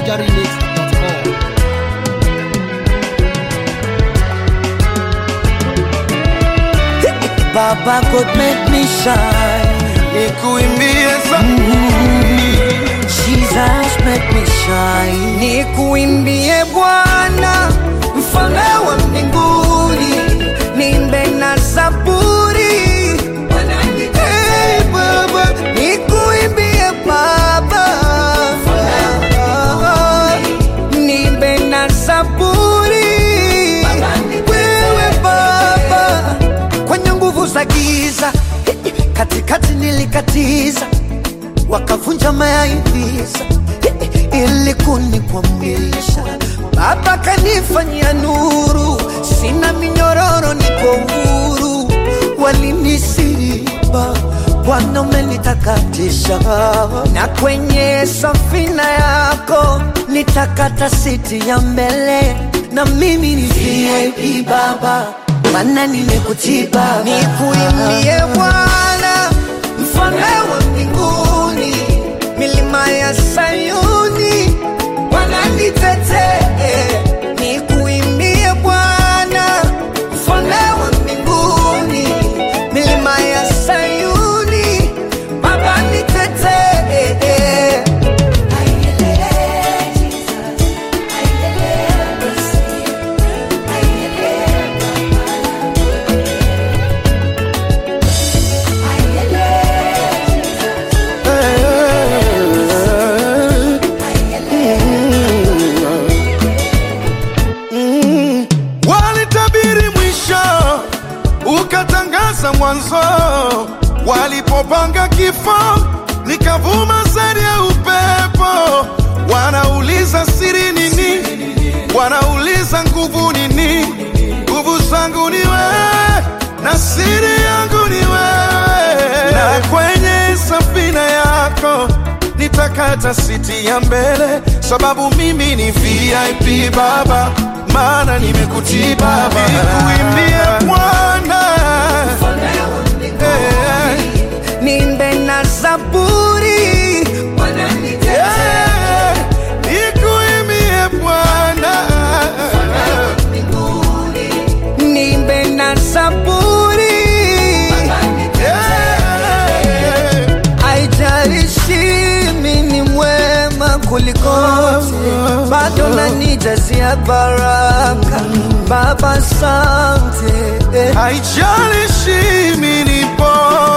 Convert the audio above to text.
nigeremix.com. Baba God make me shine. nikuimbie za Jesus make me shine. Nikuimbie Bwana, mfalme wa mbinguni, nimbe na zaburi. Hey, Baba, nikuimbie Baba, nimbe na zaburi. Wewe Baba, kwenye nguvu za giza, katikati nilikatiza wakavunja mayaivisa ili kunikwamisha. Baba kanifanyia nuru, sina minyororo, niko huru. Walinisiba, Bwana umenitakatisha, na kwenye safina yako nitakata siti ya mbele, na mimi ni VIP Baba, maana nimekutiba, nikuimbie Bwana mfalme wa mbinguni, milima ya Sayuni wananitetee, nikuimbie Bwana, mfalme wa mbinguni, milima ya Sayuni, Baba nitetee. walitabiri mwisho ukatangaza mwanzo walipopanga kifo nikavuma sari ya upepo wanauliza siri nini wanauliza nguvu nini nguvu zangu ni wewe na siri yangu ni wewe na kwenye safina yako nitakata siti ya mbele sababu mimi ni VIP baba maana nimekutii baba nikuimbie Bwana Eh, nimbe na zaburi eh, nikuimbie Bwana nimbe na zaburi Eh, haijalishi mimi ni mwema kuliko wote, bado nanijazia baraka Baba, asante haijalishi mimi nipo